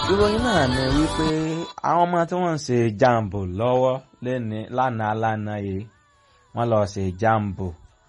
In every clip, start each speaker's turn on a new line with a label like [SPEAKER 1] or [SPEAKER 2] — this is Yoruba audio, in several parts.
[SPEAKER 1] ìròyìn náà ni wípé àwọn ọmọ tí wọ́n ń ṣe jambo lọ́wọ́ lẹ́ni lánàá lánàá yìí wọ́n lọ ṣe jambo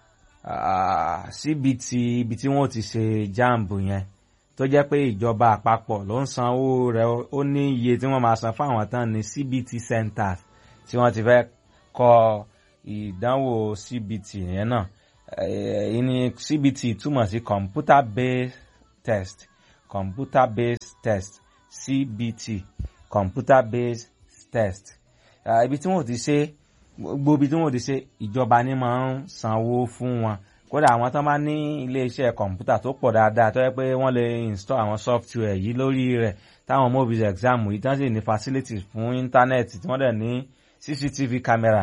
[SPEAKER 1] síbi tí ibi tí wọ́n ti ṣe jambo yẹn tó jẹ́ pé ìjọba àpapọ̀ ló ń sanwó rẹ̀ ó ní iye tí wọ́n máa san fáwọn tán ní CBT centers tí wọ́n ti fẹ́ kọ ìdánwò CBT yẹn náà èyí ni CBT túmọ̀ sí computer based test computer based test CBT computer based test ibi tí wọ́n ti ṣe gbogbo ibi tí wọ́n ti ṣe ìjọba ni máa ń sanwó fún wọn kódà àwọn tó bá ní iléeṣẹ́ kọ̀ǹpútà tó pọ̀ dáadáa tó yẹ pé wọ́n lè install àwọn software yìí lórí rẹ̀ táwọn mobiles exam yìí tán sì ní facilities fún íńtánẹ́ẹ̀tì tí wọ́n dẹ̀ ní CCTV camera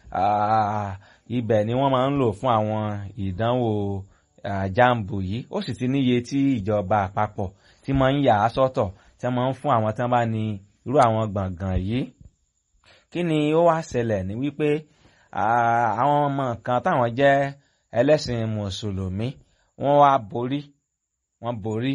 [SPEAKER 1] ibẹ̀ ni wọ́n máa ń lò fún àwọn ìdánwò jambo yìí ó sì ti níye tí ìjọba àpapọ̀ tí máa ń yà á sọ́tọ̀ tí wọ́n máa ń fún àwọn tí wọ́n bá ní irú àwọn gbọ̀ngàn yìí kí ni ó wá ṣẹlẹ̀ ní wípé àwọn ọmọ kan táwọn jẹ́ ẹlẹ́sìn mùsùlùmí wọ́n wá borí wọ́n borí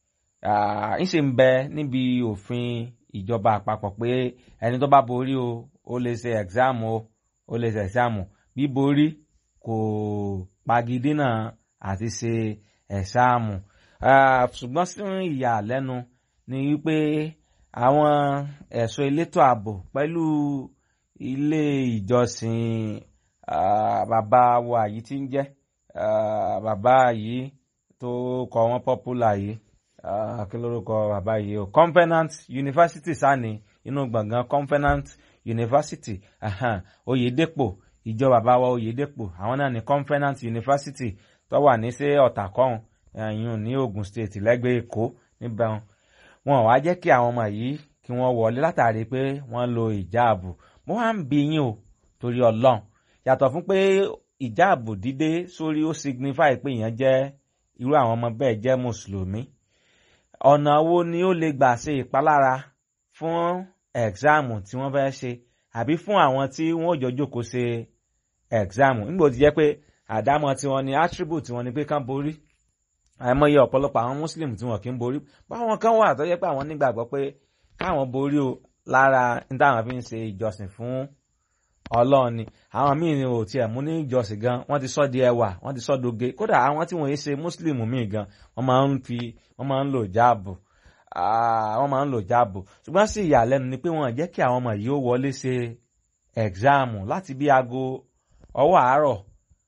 [SPEAKER 1] ńṣe ń bẹ níbi òfin ìjọba àpapọ̀ pé ẹni tó bá borí o ó lè ṣe ẹ̀gzáàmù o ó lè ṣe ẹ̀gzáàmù bí borí kò pagidínà àti ṣe ẹ̀sáàmù ṣùgbọ́n sí ìyàlẹ́nu ni wípé àwọn ẹ̀ṣọ́ elétò ààbò pẹ̀lú ilé ìjọsìn bàbá wa yìí tí ń jẹ́ bàbá yìí tó kọ wọ́n popular yìí kí lórúkọ bàbá yìí o Covenant University sani inú gbọ̀ngàn Covenant University Oyèdèpò ìjọ bàbá wa Oyèdèpò àwọn náà ní Covenant University tó wà ní sí Ọ̀tàkọ́hún ẹ̀yìn ní Ogun State lẹ́gbẹ̀ẹ́ Èkó níbẹ̀ wọn wá jẹ́ kí àwọn ọmọ yìí kí wọ́n wọlé látàrí pé wọ́n lo ìjáàbù mo wá ń bi yín o torí Ọlọ́run yàtọ̀ fún pé ìjáàbù dídé sórí ó signify pé èèyàn jẹ́ irú àwọn ọmọ bẹ́ẹ̀ jẹ́ mùsùlùmí ọ̀nà wo ni ó lè gbà ṣe ìpalára fún ẹ̀gzáàmù tí wọ́n fẹ́ ṣe àbí fún àwọn tí wọ́n ò jọ jókòó ṣe ẹ̀gzáàmù nígbà tó ti jẹ́ pé àdámọ̀ tiwọn ni attribute tiwọn ni pé kán borí àìmọye ọ̀pọ̀lọpọ̀ àwọn muslim tí wọn kì í borí báwọn kan wà tó yẹ pé àwọn nígbàgbọ́ pé káwọn borí o lára ní táwọn fi ń ṣe ìjọsìn fún ọlọ́run ni àwọn míì ni ò tiẹ̀ mú ní ìjọsìn gan wọ́n ti sọ di ẹwà wọ́n ti sọ doge kódà àwọn tí wọ́n yé ṣe muslim míì gan wọ́n máa ń fi wọ́n máa ń lò jáàbù wọ́n máa ń lò jáàbù ṣùgbọ́n sí ìyàlẹ́nu ni pé wọ́n jẹ́ kí àwọn ọmọ yìí ó wọlé ṣe ẹ̀gzáàmù láti bí aago ọwọ́ àárọ̀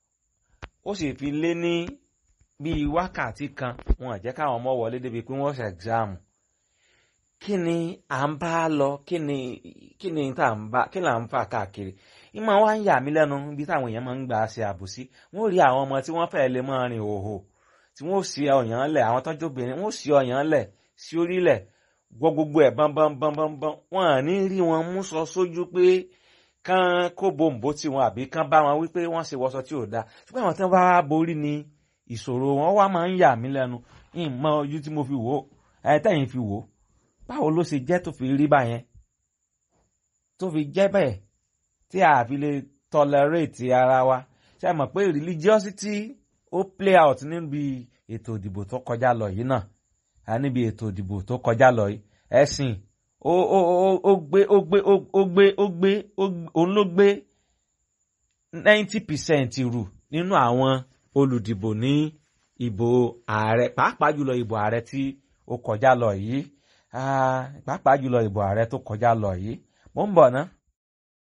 [SPEAKER 1] ó sì fi lé ní bíi wákàtí kan wọn jẹ́ káwọn ọmọ wọlé débi pé wọ́n ṣe ẹ̀gzáàmù kí ni à ń bá lọ kí ni kí ni tá à ń bá kí là ń fà káàkiri ìmọ̀ wa ń yà mí lẹ́nu bí táwọn èèyàn máa ń gbà ṣe àbòsí wọ́n rí àwọn ọmọ tí wọ́n fẹ́ lè máa rìn òhò tí wọ́n sì ọ̀yàn lẹ̀ àwọn tọ́jú obìnrin wọ́n sì ọ̀yàn lẹ̀ sí orílẹ̀ gbọ́ gbogbo ẹ̀ bọ́nbọ́nbọ́nbọ́n wọn à ní rí wọn mú sọ sójú pé kán kó bòǹbò tí wọn àbí kán bá wọn wípé wọ́n ṣe wọṣọ tí ò dáa ṣùgbọ́n àwọn tí wọ́n bá borí ni ìṣòro wọn wá máa ń yà mí lẹ́nu ìmọ̀ ojú tí mo fi wò ẹ tẹ̀yìn fi wò báwo ló ṣe jẹ́ tó fi rí báyẹn tó fi jẹ́ bẹ́ẹ̀ tí a fi lè tolerate ara wa ṣe mọ̀ pé religiosity ó play out níbi ètò ìdìbò tó kọjá lọ yìí náà níbi ètò ìdìbò tó kọjá lọ yìí ẹ̀sìn ó ó ó gbé ó gbé ó gbé ó gbé òun ló gbé ninety percent rù nínú àwọn olùdìbò ní ìbò ààrẹ pàápàá jùlọ ìbò ààrẹ tí ó kọjá lọ yìí pàápàá jùlọ ìbò ààrẹ tó kọjá lọ yìí mo ń bọ̀ ná